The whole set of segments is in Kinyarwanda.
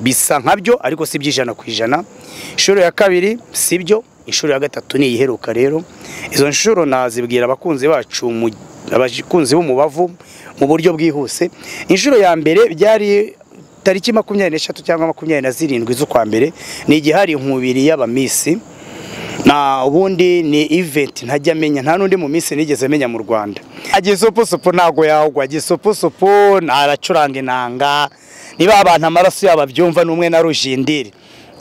bisa nka byo ariko si iby'ijana ku ijana inshuro ya kabiri si byo inshuro ya gatatu ni iheruka rero izo nshuro nazibwira abakunzi bacu mu- abakunzi b'umubavu mu buryo bwihuse inshuro ya mbere byari tariki makumyabiri n'eshatu cyangwa makumyabiri na zirindwi z'ukwa mbere ni igihari nkubiri y'abamisi na ubundi ni event ntajya amenya nta n'undi mu minsi nigeze amenya mu rwanda agisoposopo ntago yagwa agisoposopo aracuranga inanga niba abantu amaraso yabo abyumva ni umwe na rujindiri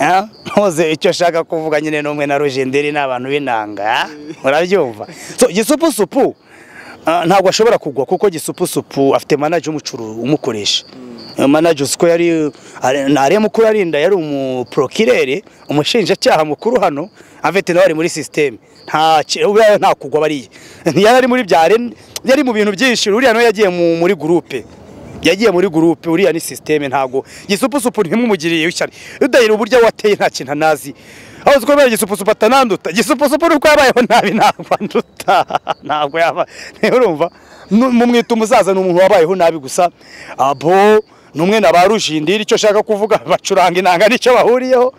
Ah, ntuze icyo ashaka kuvuga nyine ni umwe na rujindiri ni abantu b'inanga ah, murabyumva so gisoposopo ah, ntabwo ashobora kugwa kuko gisupusupu afite manaje umucuru umukoresha manaje uzi ko yari ariya mukuru arinda yari umuprokirere umushinjacyaha mukuru hano afite nawe ari muri sisiteme nta ki- uriya nta kugwa bariya yari ari muri bya rene- yari mu bintu byinshi uriya nawe yagiye mu- muri gurupe yagiye muri gurupe uriya ni sisiteme ntabwo gisupusupu ntimumugiriye ishyari udahira uburyo wateye nta kintu anazi aho uzi ko mbere gisupusupu atananduta gisupusupu ni uko yabayeho nabi ntabwo anduta ntabwo yaba niba urumva nu- mumwita umusaza ni umuntu wabayeho nabi gusa abo ni umwe na ba rujindiri icyo ashaka kuvuga bacuranga inanga nicyo bahuriyeho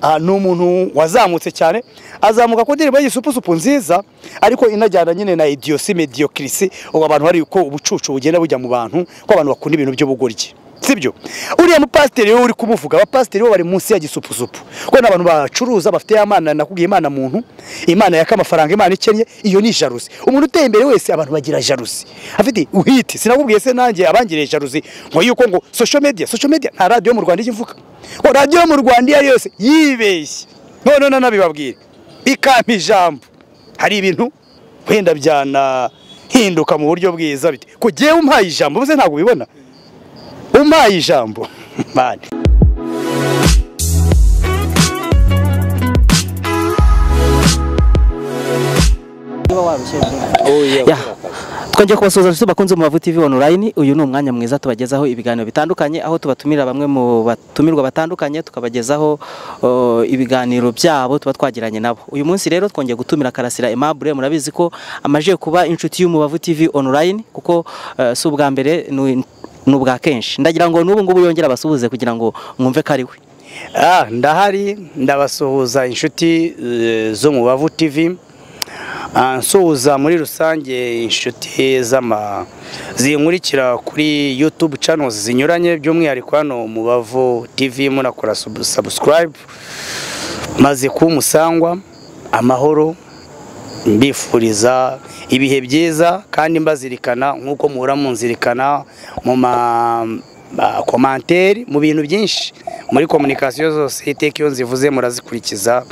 Ah, ni umuntu wazamutse cyane azamuka ku ndirimbo y'igisupusupu nziza ariko inajyana nyine na idiyosi mediyokirisi ubu abantu bari uko ubucucu bugenda bujya mu bantu ko abantu bakunda ibintu by'ubugoryi sibyo uriya mupasiteri we uri kumuvuga abapasiteri bo bari munsi ya gisupusupu kuko ni abantu bacuruza bafite ya mana nakubwiye imana muntu imana yaka amafaranga imana ikennye iyo ni jaruzi umuntu uteye imbere wese abantu bagira jaruzi afite uhite sinakubwiye se nanjye abangiriye jaruzi ngo yuko ngo social media social media nta radiyo mu rwanda ijya ivuga ngo radiyo yo mu rwanda iyo ari yo yose yibeshye none nanabibabwire ikampa ijambo hari ibintu wenda byanahinduka mu buryo bwiza bite kugiye umpaye ijambo ubuze ntabwo ubibona umpaye ijambo mani Ya. twongeye kubasuhuza abasore bakunze umubavu TV online uyu ni umwanya mwiza tubagezaho ibiganiro bitandukanye aho tubatumira bamwe mu batumirwa batandukanye tukabagezaho uh, ibiganiro byabo tuba twagiranye nabo uyu munsi rero twongeye gutumira Karasira Aimable murabizi ko amaje kuba inshuti y'umubavu TV online kuko uh, si ubwa mbere ni ni ubwa kenshi ndagira ngo n'ubu ngubu yongere abasuhuze kugira ngo mwumve ko ari we Ah, ndahari ndabasuhuza inshuti eh, zo mu bavu tv Ah, nsuhuza muri rusange inshuti z'ama zinkurikira kuri youtube channels zinyuranye by'umwihariko hano mu bavu tv munakora sub- subscribe maze kuba umusangwa amahoro mbifuriza ibihe byiza kandi mbazirikana nk'uko muhora munzirikana mu makomanteri mu bintu byinshi muri komunikasiyo zose iteka iyo nzivuze murazikurikiza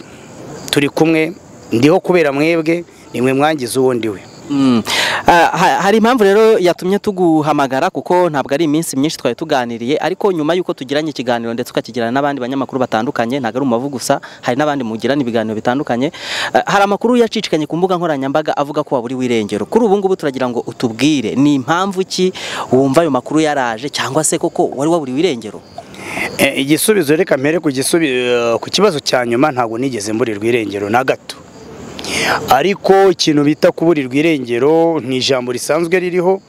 turi kumwe ndiho kubera mwebwe nimwe mwangiza uwo ndiwe Mm. Ah, ha- hari impamvu rero yatumye tuguhamagara kuko ntabwo ari iminsi myinshi twari tuganiriye ariko nyuma y'uko tugiranye ikiganiro ndetse ukakigirana n'abandi banyamakuru batandukanye ntabwo ari umuvu gusa hari n'abandi mugirana ibiganiro bitandukanye Ah, hari amakuru yacicikanye ku mbuga nkoranyambaga avuga ko waburi wirengero kuri ubu ngubu turagira ngo utubwire ni impamvu ki wumva ayo makuru yaraje cyangwa se koko wari waburi wirengero Eh, igisubizo reka mpere ku gisubi- eh, ku kibazo cya nyuma ntabwo nigeze mburirwa irengero na gato ariko ikintu bita kuburirwa irengero ni ijambo risanzwe ririho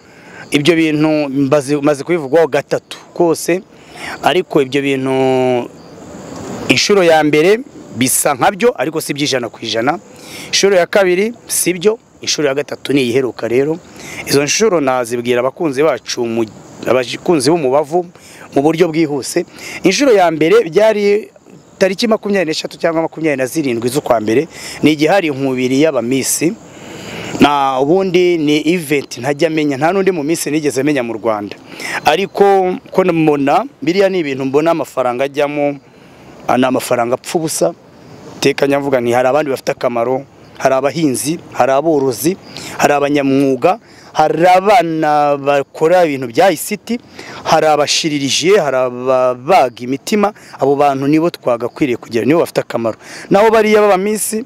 ibyo bintu mbazi- maze kubivugwaho gatatu kose ariko ibyo bintu inshuro ya mbere bisa nkabyo ariko si iby'ijana ku ijana inshuro ya kabiri si byo inshuro ya gatatu ni iheruka rero izo nshuro nazibwira abakunzi bacu mu- abakunzi b'umubavu mu buryo bwihuse inshuro ya mbere byari tariki makumyabiri n'eshatu cyangwa makumyabiri na zirindwi z'ukwa mbere ni igihari nkubiri y'abamisi na ubundi ni event ntajya amenya nta n'undi mu minsi nigeze amenya mu rwanda ariko ko mbona biriya ni ibintu mbona amafaranga ajyamo ah, ni amafaranga apfa ubusa iteka nyavuga nti hari abandi bafite akamaro hari abahinzi hari aborozi hari abanyamwuga hari abana bakora ibintu bya isiti hari abashiririjiye hari ababaga imitima abo bantu nibo twagakwiriye kugira nibo bafite akamaro naho bariya b'abaminsi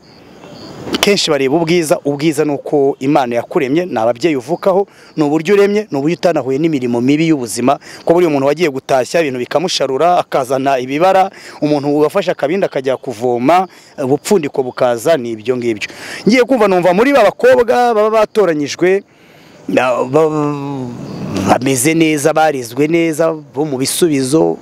kenshi bareba ubwiza ubwiza ni uko imana yakuremye ni ababyeyi uvukaho ni uburyo uremye ni uburyo utanahuye n'imirimo mibi y'ubuzima ko buriya umuntu wagiye gutashya ibintu bikamusharura akazana ibibara umuntu wafashe akabindi akajya kuvoma ubupfundiko bukaza ni ibyo ngibyo ngiye kumva numva muri ba bakobwa baba batoranyijwe na- ba- bameze neza barizwe neza bo mu bisubizo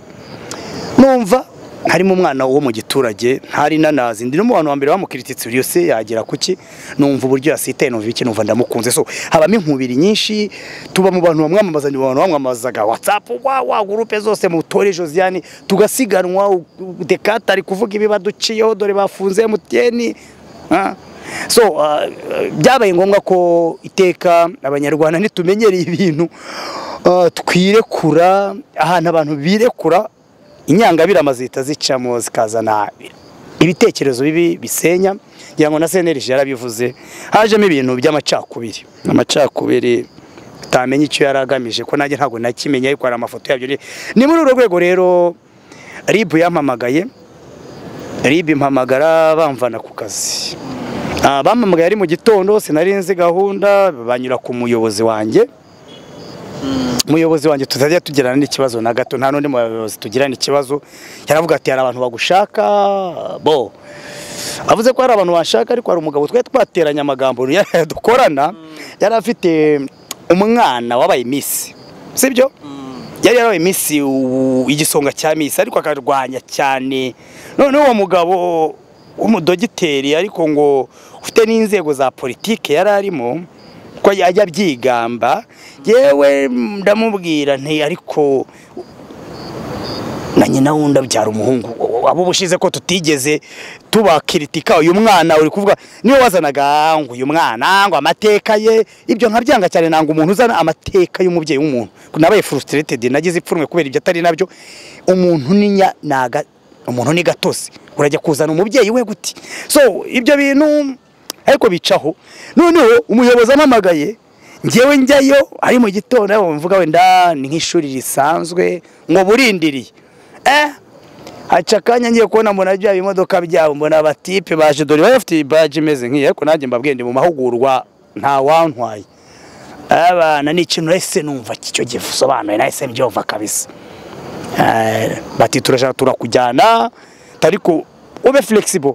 numva harimo umwana wo mu giturage ntari nanazi ndi n'umuntu wa mbere bamukirititse buri yose yagera kuki numva uburyo yasitaye numva iki numva ndamukunze so habamo inkubiri nyinshi tuba mu bantu bamwamamaza ni abantu bamwamamazaga whatsapp wa wa groupe zose mutore Josiane tugasiganwa u- u- Dekata ari kuvuga ibi baduciyeho dore bafunze MTN ah. so ah, ah, byabaye ngombwa ko iteka abanyarwanda ntitumenyereye ibintu ah, twirekura ahantu abantu birekura inyangabirama zihita zicamo zikazana ibitekerezo bibi bisenya ngira ngo na CNRG yarabivuze hajemo ibintu by'amacakubiri amacakubiri utamenya icyo yari agamije ko nanjye ntabwo nakimenya ariko hari amafoto yabyo ni- ni muri uru rwego rero RIB yampamagaye RIB impamagara bamvana ku kazi Ah, bampamagaye ari mu gitondo sinari nzi gahunda banyura ku muyobozi wanjye umuyobozi wanjye tutajya tugirana n'ikibazo na gato nta n'undi muyobozi tugirana ikibazo yaravuga ati hari abantu bagushaka bo avuze ko hari abantu bashaka ariko hari umugabo twari twateranye amagambo yari- dukorana yari afite umwana wabaye misi sibyo yari yarabaye misi igisonga cya misi ariko akarwanya cyane none uwo mugabo w'umudogiteri ariko ngo ufite n'inzego za politike yari arimo ko ajya abyigamba yewe ndamubwira nti ariko na nyina wundi abyara umuhungu abo bushize ko tutigeze tubakiritika uyu mwana uri kuvuga niwe wazanaga "Ah, ngo uyu mwana ngo amateka ye ibyo nkabyanga cyane nanga umuntu uzana amateka y'umubyeyi w'umuntu nabaye frustrated nagize ipfunwe kubera ibyo atari nabyo umuntu ni nya- naga umuntu ni gatosi urajya kuzana umubyeyi we guti so ibyo bintu ariko bicaho noneho umuyobozi ampamagaye njyewe njyayo ari mu gitondo aho mvuga wenda ni nk'ishuri risanzwe ngo burindiriye eh haca akanya ngiye kubona mbona bya bimodoka byabo mbona abatipe baje dore bari bafite baji imeze nk'iyi ariko nanjye mbabwiye ndi mu mahugurwa nta wantwaye abana ni ikintu nahise numva icyo gisobanuye nahise mbyumva kabisa Eh, bati turashaka turakujyana ariko ube flexible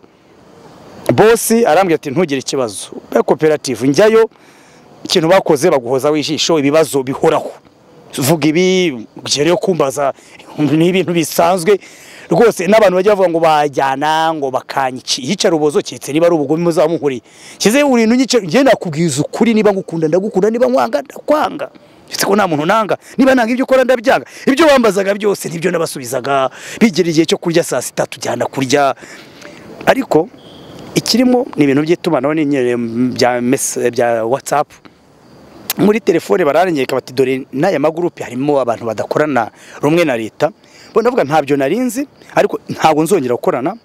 bosi arambwira ati ntugire ikibazo be koperative njyayo ikintu bakoze baguhoza ijisho ibibazo bihoraho vuga ibi ugere yo kumbaza ni ibintu bisanzwe rwose n'abantu bajya bavuga ngo bajyana ngo bakanyici yicara ubozo cyetse niba ari ubugome muzamuhuriye kize urintu nyice ngiye nakubwiza ukuri niba ngukunda ndagukunda niba nkwanga ndakwanga Ndetse ko nta muntu nanga niba nanga ibyo ukora ndabyanga ibyo wambazaga byose nibyo nabasubizaga bigera igihe cyo kurya saa sita tujyana kurya ariko ikirimo ni ibintu by'itumanaho n'inyere bya mese- bya watsapu muri telefone bararengeka bati dore n'aya magurupe harimo abantu badakorana rumwe na leta bo ndavuga ntabyo narinzi ariko ntabwo nzongera gukorana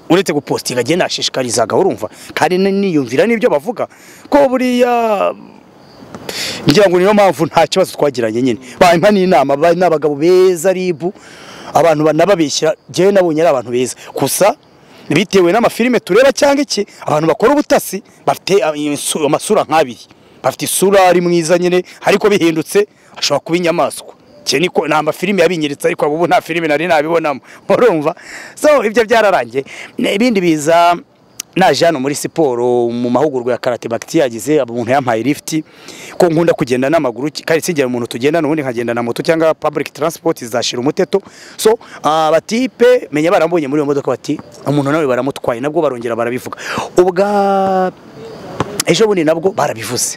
uretse gupostinga agenda ashishikarizaga urumva kandi niyumvira n'ibyo bavuga ko buriya ngira ngo niyo mpamvu nta kibazo twagiranye nyine bampa n'inama ba- n'abagabo beza ribu abantu banababeshyira njyewe nabonye ari abantu beza gusa bitewe n'amafilime tureba cyangwa iki abantu bakora ubutasi bafite a- insu- amasura nk'abiri bafite isura ari mwiza nyine ariko bihindutse ashobora kuba inyamaswa Iki ni ko- ni amafilime yabinyiritse ariko ubu nta filime nari nabibonamo urumva so ibyo byararangiye ibindi biza naje hano muri siporo mu mahugurwa ya karate bakiti yagize umuntu yampaye lift ko nkunda kugenda n'amaguru kandi singira umuntu tugenda n'ubundi nkagenda na moto cyangwa public transport zashira umuteto so abatipe menya barambonye muri iyo modoka bati umuntu nawe baramutwaye nabwo barongera barabivuga ubwa ejo bundi nabwo barabivuze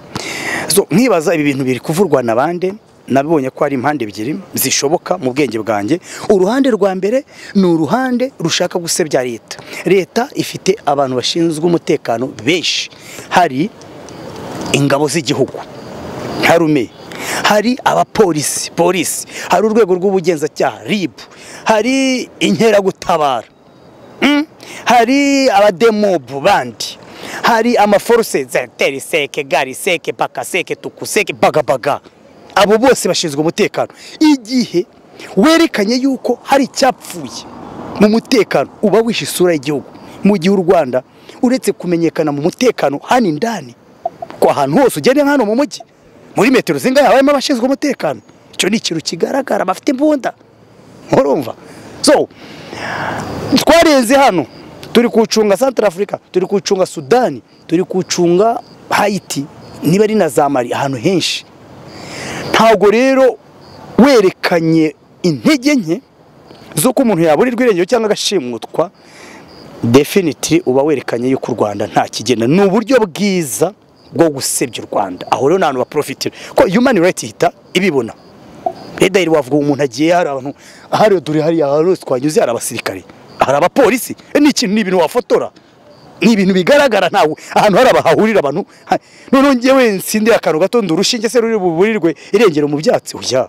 so nkibaza ibi bintu biri kuvurwa na bande nabibonye ko hari impande ebyiri zishoboka mu bwenge bwanjye uruhande rwa mbere ni uruhande rushaka gusebya leta leta ifite abantu bashinzwe umutekano benshi hari ingabo z'igihugu harume hari abapolisi polisi hari urwego rw'ubugenzacyaha rib hari inkeragutabara Mm. hari abademobu bandi hari amaforuse za teriseke gariseke bakaseke tukuseke bagabaga abo bose bashinzwe umutekano igihe werekanye yuko hari icyapfuye mu mutekano uba wishe isura y'igihugu mu gihe u rwanda uretse kumenyekana mu mutekano hano indani ku ahantu hose ugende nk'hano mu mujyi muri metero zingahe habamo abashinzwe umutekano icyo ni ikintu kigaragara bafite imbunda murumva so twarenze hano turi kucunga Central Africa turi kucunga Sudani turi kucunga Haiti niba ari na za Mali ahantu henshi ntabwo rero werekanye intege nke z'uko umuntu yaburirwa irengero cyangwa agashimutwa definitely uba werekanye yuko u Rwanda nta kigenda ni uburyo bwiza bwo gusebya u Rwanda aho rero n'abantu baprofitira ko human rights ihita ibibona leta y'u Rwanda umuntu agiye hari abantu ahari dore hariya hari hose twanyuze hari abasirikare hari abapolisi ni ikintu ni ibintu wafotora ni ibintu bigaragara ntawe ahantu hari abahahurira abantu ha- noneho ngewe nsindira akantu gato ndurushinge se ruri buburirwe irengero mu byatsi oya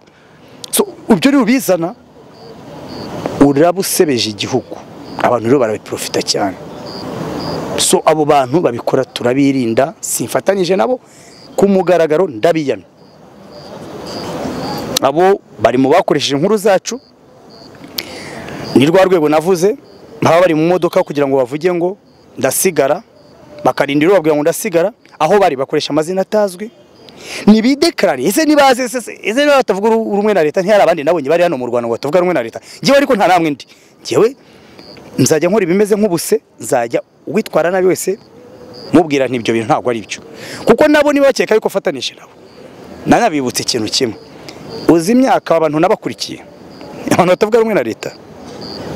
so ibyo rero bizana urabusebeje igihugu abantu rero barabiprofita cyane so abo bantu babikora turabirinda simfatanyije nabo ku mugaragaro ndabiyamye abo bari mu bakoresheje inkuru zacu ni rwa rwego navuze baba bari mu modoka kugira ngo bavuge ngo ndasigara bakarinda iro babwira ngo ndasigara aho bari bakoresha amazina atazwi nibidekarare ese nibaze ese se- ese niba batavuga uru- rumwe na leta ntihari abandi nabonye bari hano mu Rwanda ngo batavuga rumwe na leta ngewe ariko nta namwe ndi ngewe nzajya nkora ibimeze nk'ubuse nzajya uwitwara nabi wese mubwira nti ibyo bintu ntabwo ari byo kuko nabo niba bakeka ariko fatanije nabo nanabibutse ikintu kimwe uzi imyaka abantu nabakurikiye abantu batavuga rumwe na leta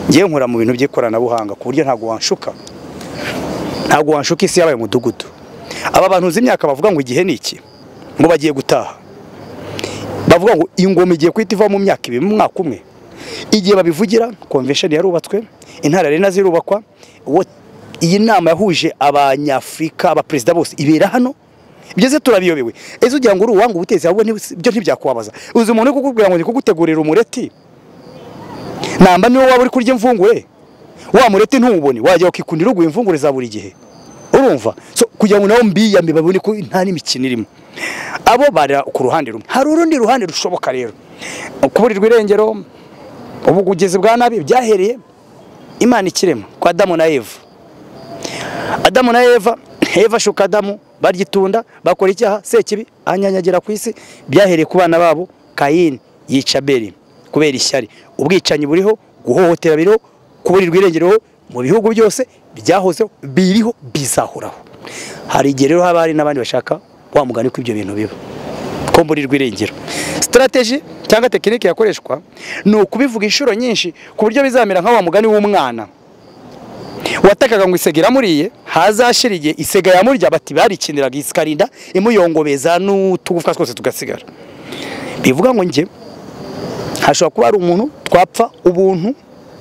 ngewe nkora mu bintu by'ikoranabuhanga ku buryo ntabwo wanshuka ntabwo wanshuka isi yabaye umudugudu aba bantu uzi imyaka bavuga ngo igihe ni iki ngo bagiye gutaha bavuga ngo ingoma igiye guhita iva mu myaka ibiri mu mwaka umwe igihe babivugira convention yarubatswe intara rero zirubakwa Wo- iyi nama yahuje abanyafurika abaperezida bose ibera hano byose turabiyobewe ese ugira ngo uri uwanga ubutezi ahubwo ntibis- ibyo ntibyakubabaza uzi umuntu uri kukubwira ngo ndi kugutegurira umureti namba niwe waba uri kurya imvungure wa mureti ntuwubone wajya ukikundira uguha imvungure za buri gihe urumva so kugira ngo nabo mbiyame babone ko nta n'imikino irimo abo bara ku ruhande rumwe hari urundi ruhande rushoboka rero kuburirwa irengero ubugugizi bwa nabi byahereye imana ikirema kwa adamu na eva adamu na eva eva ashuka adamu baryitunda bakora icyaha sekibi anyanyagira ku isi byahereye ku bana babo kayini yica beri kubera ishyari ubwicanyi buriho guhohotera biriho kuburirwa irengero mu bihugu byose byahozeho biriho bizahoraho hari igihe rero haba hari n'abandi bashaka wa mugani ko ibyo bintu biba ko mburirwa irengero sitarateji cyangwa tekinike yakoreshwa ni ukubivuga inshuro nyinshi ku buryo bizamera nka wa mugani w'umwana watakaga ngo isega iramuriye hazashira igihe isega yamurya bati barikiniraga ikarinda imuyongobeza n'utugufwa twose tugasigara bivuga ngo njye hashobora kuba hari umuntu twapfa ubuntu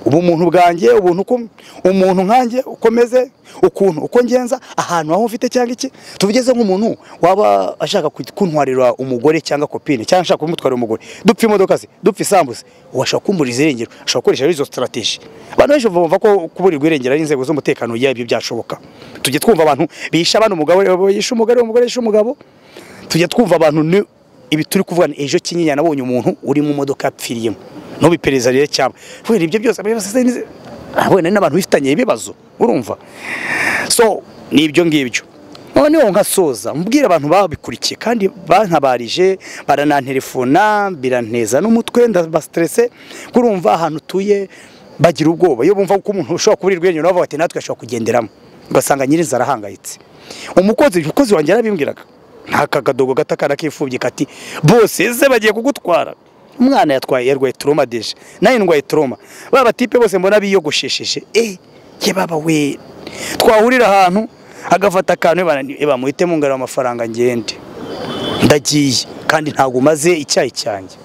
ubumuntu bwanjye ubuntu uko- umuntu nkanjye ukomeze ukuntu uko ngenza ahantu aho mfite cyangwa iki tuvugeze nk'umuntu waba ashaka ku- kuntwarira umugore cyangwa kopine cyangwa ashaka kumutwarira umugore dupfa imodoka ze dupfa isambu ze ubu ashobora kumburiza irengero ashobora gukoresha izo strategy abantu benshi bumva ko kuburirwa irengero ari inzego z'umutekano ya ibyo byashoboka tujye twumva abantu bisha abana umugabo yishe umugore umugore yishe umugabo tujya twumva abantu ni ibi turi kuvuga ni ejo kinyinya nabonye umuntu uri mu modoka yapfiriyemo ntubiperereza rero cyangwa kubera ibyo byose abayobozi se nize- Ah, wenda ni n'abantu bifitanye ibibazo urumva so ni ibyo ngibyo noneho nkasoza mbwira abantu babikurikiye kandi bantabarije barananterefona biranteza n'umutwe ndabasiterese kurumva ahantu utuye bagira ubwoba iyo bumva ko umuntu ushobora kuburirwa irengero bavuga bati natwe ashobora kugenderamo ugasanga nyir'inzara arahangayitse umukozi umukozi wanjye yarabimbwiraga nta kakadogo gato akana k'imfubyi kati bose ese bagiye kugutwara umwana yatwaye yarwaye turoma deje nawe ndwaye turoma ba batipe bose mbona biyogoshesheje eh ye baba we twahurira ahantu agafata akantu "Eba, ni- eba muhitemo ngarura amafaranga ngende ndagiye kandi ntabwo umaze icyayi cyanjye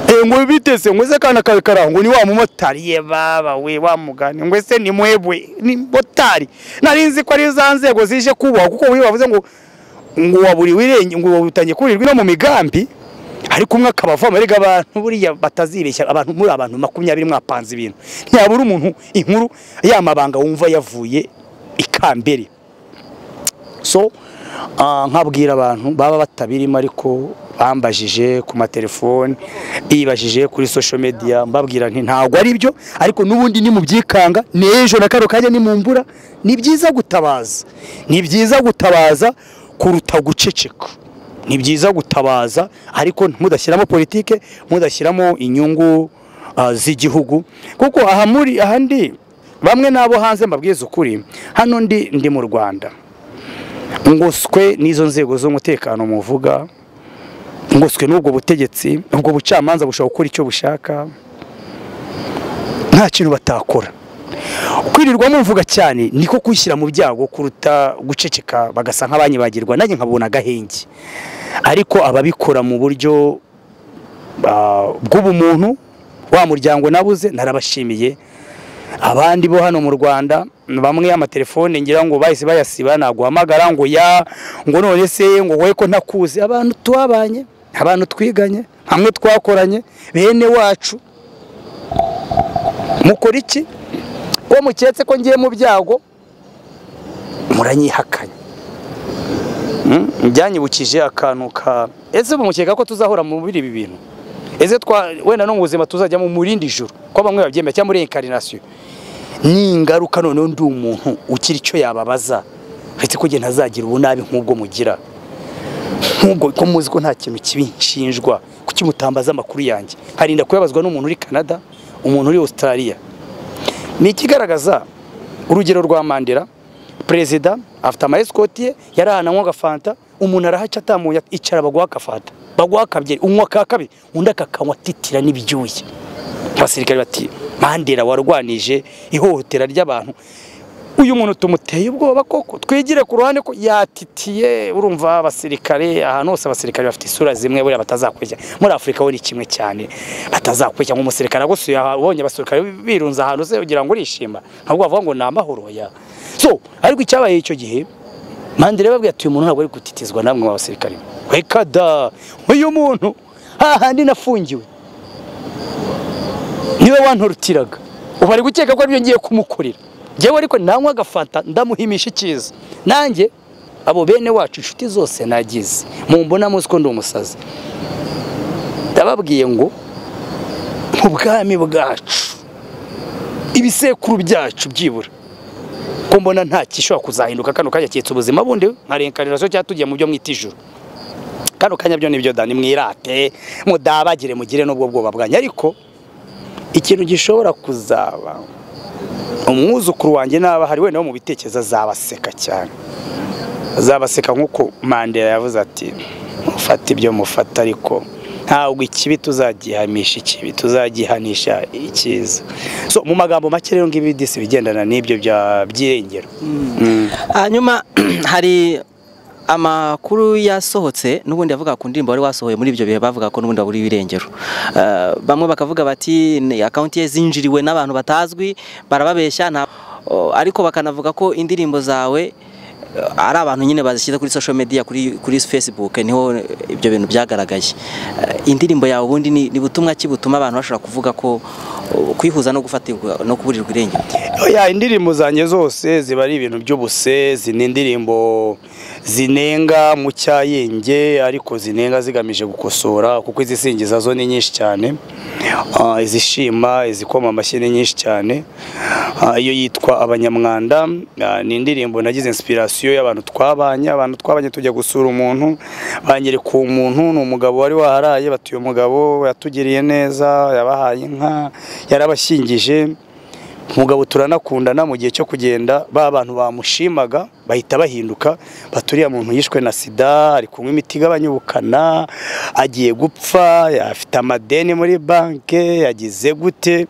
Eh, ngo bitese ngo ese kana kawe karaho ngo ni wa mumotari ye baba we wa mugani ngo ese ni mwebwe ni motari nari nzi ko ari za nzego zije kubaho kuko we bavuze ngo ngo waburiwe irenge ngo wabutangiye kuburirwa ino mu migambi ariko umwe akaba avoma erega abantu buriya batazibeshya abantu muri abantu makumyabiri mwapanze ibintu ntiyabura umuntu inkuru yamabanga wumva yavuye ikambere so ah, nkabwira abantu baba batabirimo ariko bambajije ku matelefoni bibajije kuri social media mbabwira nti ntabwo ari byo ariko n'ubundi ni mu byikanga n'ejo na karo kanya ni mu mvura ni byiza gutabaza ni byiza gutabaza kuruta guceceka ni byiza gutabaza ariko mudashyiramo politike mudashyiramo inyungu ah, z'igihugu kuko aha muri ahandi bamwe n'abo hanze mbabwiza ukuri hano ndi ndi mu rwanda ngoswe n'izo nzego z'umutekano muvuga ngoswe n'ubwo butegetsi ubwo bucamanza bushobora gukora icyo bushaka nta kintu batakora kwirirwa muvuga cyane niko kwishyira mu byago kuruta guceceka bagasa nk'abanyibagirwa nanjye nkabona agahenge ariko ababikora mu buryo ah, bw'ubumuntu wa muryango nabuze narabashimiye abandi bo hano mu Rwanda bamwe amatelefone ngira ngo bahise bayasiba naguhamagara ngo ya ngo none se ngo wowe ko ntakuzi abantu twabanye abantu twiganye hamwe twakoranye bene wacu mukora iki ko muketse ko ngiye mu byago muranyihakanye Mm, byanyibukije akantu ka ese ubu mukeka ko tuzahora muri ibi bintu ese twa wenda no mu buzima tuzajya mu murindi juru ko bamwe babyemera cyangwa muri inkarinasiyo ni ingaruka noneho ndi umuntu ukiri icyo yababaza uretse ko njye ntazagira ubunabi nk'ubwo mugira nk'ubwo ko muzi ko nta kintu kibi nshinjwa kuki mutambaza amakuru yanjye harinda kuyabazwa n'umuntu uri canada umuntu uri australia ni ikigaragaza urugero rwa mandela perezida afite amayesikoti ye yari ahantu anywa agafanta umuntu arahaca atamuye icara baguha agafanta baguha akabyeri unywa ka kabiri undi akakanywa atitira n'ibyuya abasirikare bati mandela warwanije ihohotera ry'abantu uyu muntu tumuteye ubwoba koko twigire ku ruhande ko yatitiye urumva abasirikare ahantu hose abasirikare bafite isura zimwe buriya batazakurya muri afurika we ni kimwe cyane batazakurya nk'umusirikare agusuye aha, ubonye abasirikare birunze ahantu se ugira ngo urishima ntabwo bavuga ngo ni amahoro ya so ariko icyabaye icyo gihe mandela yababwiye ati uyu muntu ntabwo ari gutitizwa namwe mu basirikare reka da uyu muntu hahandi nafungiwe niwe wantorutiraga ubu ari gukeka ko aribyo ngiye kumukorera njyewe ariko nanywa agafata ndamuhimisha icyiza nanjye abo bene wacu inshuti zose nagize mumbona muzi ko ndi umusazi ndababwiye ngo mu bwami bwacu ibisekuru byacu byibura ko mbona nta gishobora kuzahinduka kano kanya cyitse ubuzima bundi nka reincarnation cyangwa tugiye mu byo mwita ijuru kano kanya byo nibyo dani mwirate mudabagire mugire n'ubwo bwoba bwanyu ariko ikintu gishobora kuzaba umwuzukuru wanjye naba ahari wenda wo mu bitekerezo azabaseka cyane azabaseka nk'uko mandela yavuze ati mufate ibyo mufata ariko ntabwo ikibi tuzagihamisha ikibi tuzagihanisha icyiza so mu magambo make rero ngibi disi bigendana n'ibyo bya- by'irengero Mm. hanyuma hari amakuru yasohotse n'ubundi avuga ku ndirimbo wari wasohoye muri ibyo bihe bavuga ko n'ubundi waburiwe irengero Eh, bamwe bakavuga bati ni akawunti ye zinjiriwe n'abantu batazwi barababeshya nta Oh, ariko bakanavuga ko indirimbo zawe eh, ari abantu nyine bazishyize kuri social media kuri kuri Facebook niho ibyo bintu byagaragaye Eh, indirimbo yawe ubundi ni ni butumwa ki butuma abantu bashobora kuvuga ko oh, kwihuza no gufatirwa no kuburirwa irengero Oya indirimbo zanjye zose ziba ari ibintu by'ubuse zina indirimbo zinenga mu cyayenge ariko zinenga zigamije gukosora kuko izisingiza zo ni nyinshi cyane Ah, izishima izikoma amashyi ni nyinshi cyane Ah, iyo yitwa abanyamwanda ah, ni indirimbo nagize inspiration y'abantu twabanye abantu twabanye tujya gusura umuntu banyereka uwo muntu ni umugabo wari waharaye bati uyu mugabo yatugiriye neza yabahaye inka yarabashingije umugabo turanakundana mu gihe cyo kugenda ba bantu bamushimaga bahita bahinduka baturiya muntu yishwe na sida ari kunywa imiti igabanya ubukana agiye gupfa afite amadeni muri banki yagize gute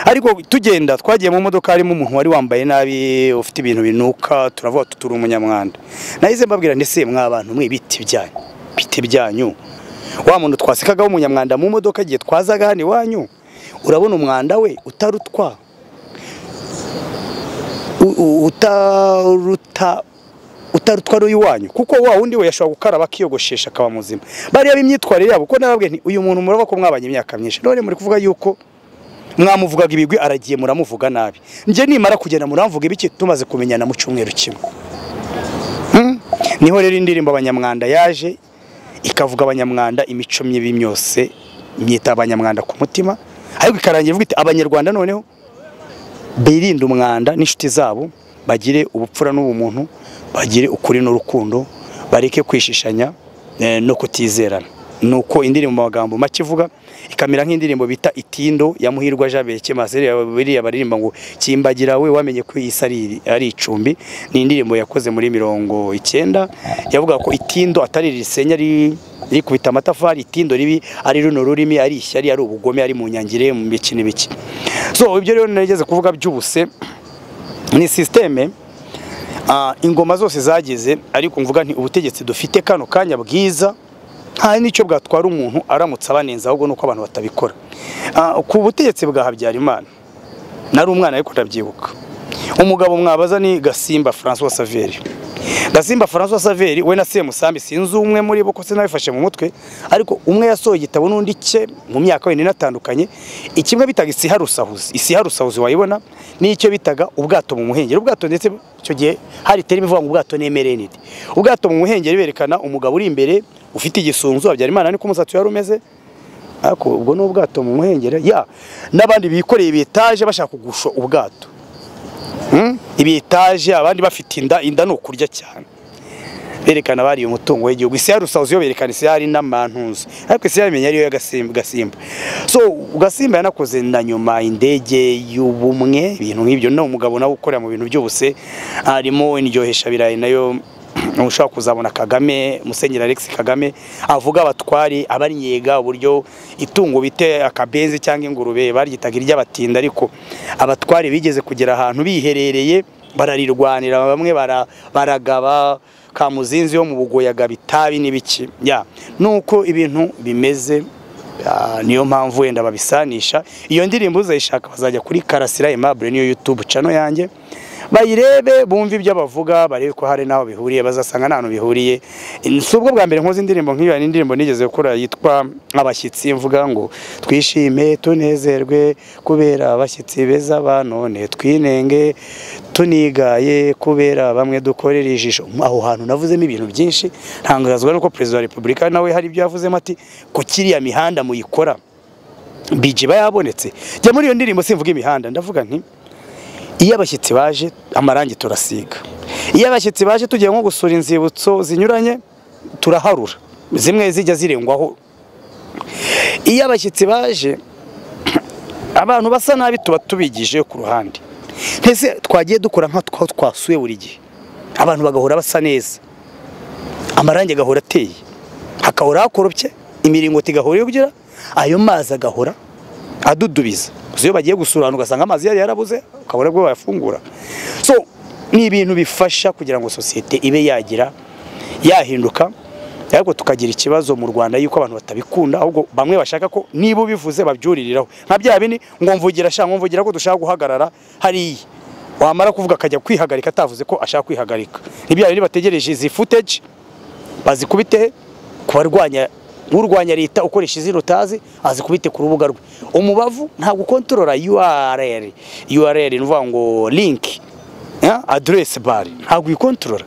ariko tugenda twagiye mu modoka harimo umuntu wari wambaye nabi ufite ibintu binuka turavuga tuturi umunyamwanda nahise mbabwira ndetse mwabantu mwe ibiti byanyu ibiti byanyu wa muntu twasekagaho umunyamwanda mu modoka igihe twazaga hano iwanyu urabona umwanda we utarutwa u- u- utaruta utarutwa ari iwanyu kuko wa wundi we yashobora gukaraba akiyogoshesha akaba muzima bariya b'imyitwarire yabo ko nababwiye nti uyu muntu muraba ko mwabanye imyaka myinshi none muri kuvuga yuko mwamuvugaga ibigwi aragiye muramuvuga nabi njye nimara kugenda muramvuga ibiki tumaze kumenyana mu cyumweru kimwe Hmm? niho rero indirimbo abanyamwanda yaje ikavuga abanyamwanda imico mibi myose myita abanyamwanda ku mutima ariko ikarangira ivuga iti abanyarwanda noneho birinde umwanda n'inshuti zabo bagire ubupfura n'ubumuntu bagire ukuri n'urukundo bareke kwishishanya eh, no kutizerana nuko indirimbo mu magambo make ivuga ikamera nk'indirimbo bita itindo ya muhirwa jabeke maseri biriya baririmba ngo kimbagira we wamenye ko iyi si ari- ari icumbi ni indirimbo yakoze muri mirongo icyenda yavuga ko itindo atari risenya rikubita amatafari itindo ribi ari runo rurimi ari ishyari ari ubugome ari mu nyangire mu biki n'ibiki so ibyo rero narigeze kuvuga by'ubuse ni sisiteme Ah, ingoma zose zageze ariko mvuga nti ubutegetsi dufite kano kanya bwiza nta n'icyo bwatwara umuntu aramutse abanenza ahubwo nuko abantu batabikora Ah, ku butegetsi bwa Habyarimana nari umwana ariko ndabyibuka umugabo mwabaza ni Gasimba François Saveri Gasimba François Saveri we na Semusambi sinzi umwe muri bo ko sinabifashe mu mutwe ariko umwe yasohoye igitabo n'undi cye mu myaka wenda inatandukanye ikimwe bitaga isiharusahuzi isiharusahuzi wayibona n'icyo bitaga ubwato mu muhengeri ubwato ndetse icyo gihe hari terime ivuga ngo ubwato nemereye nidi ubwato mu muhengeri berekana umugabo uri imbere ufite igisunzu Habyarimana niko umusatsi wari umeze ariko ubwo ni ubwato mu muhengeri ya n'abandi bikoreye bitaje bashaka kugusha ubwato Mm? ibitaje abandi bafite inda inda ni ukurya cyane berekana bari uyu mutungo w'igihugu isi yarusahuzi yo berekana isi yari n'amantuzi ariko isi yamenya ariyo ya Gasimba- gasimba so gasimba yanakoze na nyuma indege y'ubumwe ibintu nk'ibyo no umugabo nawe ukorera mu bintu by'ubuse harimo indyohesha birayi nayo ushobora kuzabona Kagame Musenyeri Alex Kagame avuga abatwari abanyega uburyo itungo bite akabenzi cyangwa ingurube baryitaga iry'abatinda ariko abatwari bigeze kugera ahantu biherereye bararirwanira bamwe bara- baragaba kamuzinzi yo mu bugoyaga bitabi n'ibiki ya nuko ibintu bimeze Ah, niyo mpamvu wenda babisanisha iyo ndirimbo uzayishaka bazajya kuri karasira aimable niyo youtube channel yanjye bayirebe bumve ibyo bavuga barebe ko hari n'aho bihuriye bazasanga nta hantu bihuriye si ubwo bwa mbere nkoze indirimbo nk'iyo hari indirimbo nigeze gukora yitwa abashyitsi mvuga ngo twishime tunezerwe kubera abashyitsi beza ba none twinenge tunigaye kubera bamwe dukorera ijisho aho hantu navuzemo ibintu byinshi ntangazwa nuko perezida wa repubulika nawe hari ibyo yavuzemo ati ku kiriya mihanda muyikora bije bayabonetse jya muri iyo ndirimbo simvuga imihanda ndavuga nti iyo abashyitsi baje amarangi turasiga iyo abashyitsi baje tugiye nko gusura inzibutso zinyuranye turaharura zimwe zijya zirengwaho iyo abashyitsi baje abantu basa nabi tuba tubigije ku ruhande mbese twagiye dukora nk'aho twasuye buri gihe abantu bagahora basa neza amarangi agahora ateye hakahora hakoropye imiringoti igahora yugira ayo mazi agahora adudubiza gusa iyo bagiye gusura ahantu ugasanga amazi yari yarabuze ukabona bwo bayafungura so ni ibintu bifasha kugira ngo sosiyete ibe yagira yahinduka ariko tukagira ikibazo mu Rwanda yuko abantu batabikunda ahubwo bamwe bashaka ko niba ubivuze babyuririraho nka bya bini ngo mvugira ashaka ngo mvugira ko dushaka guhagarara hariya wamara kuvuga akajya kwihagarika atavuze ko ashaka kwihagarika ni bya bindi bategereje izi footage bazikubite he? ku barwanya urwanya leta ukoresha izina utazi azikubite ku rubuga rwe umubavu ntabwo ukontorora url url ni ukuvuga ngo link ya, address bar ntabwo uyikontorora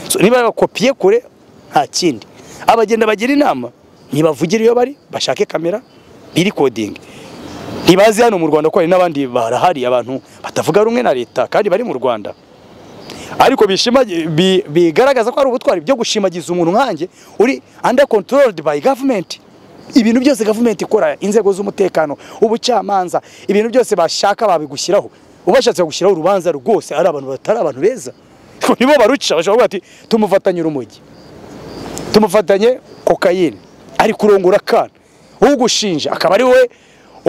So, niba bakopiye kure nta kindi abagenda bagira inama ntibavugire iyo bari bashake kamera biri coding ntibazi hano mu rwanda ko hari n'abandi barahari abantu batavuga rumwe na leta kandi bari mu rwanda ariko bishima bi- bigaragaza ko ari ubutwari byo gushimagiza umuntu nkanjye uri under controlled by government ibintu byose government ikora inzego z'umutekano ubucamanza ibintu byose bashaka babigushyiraho ubashatse gushyiraho urubanza rwose ari abantu batari abantu beza nibo baruca bashobora kuvuga ati tumufatanye urumogi tumufatanye kokayine ari kurongora akana ugushinja akaba ari we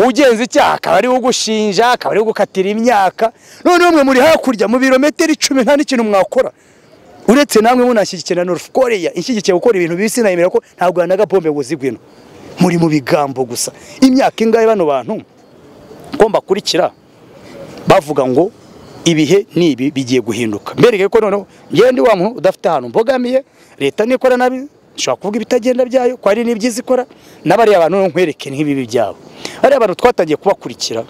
ugenza icyaha akaba ari we ugushinja akaba ari we ugukatira imyaka none mwe muri hakurya mu birometero icumi nta n'ikintu mwakora uretse namwe munashyigikira na North Korea ishyigikiye gukora ibintu bibisi nayemera ko nta Rwanda gapombe ngo zigwino muri mu bigambo gusa imyaka ingahe bano bantu ko mbakurikira bavuga ngo ibihe n'ibi bigiye guhinduka mbereke ko noneho ngende wa muntu udafite ahantu mbogamiye leta nikora nabi nshobora kuvuga ibitagenda byayo ko hari n'ibyiza ikora n'abariya bantu noneho nkwereke nk'ibibi byabo hariya abantu twatangiye kubakurikira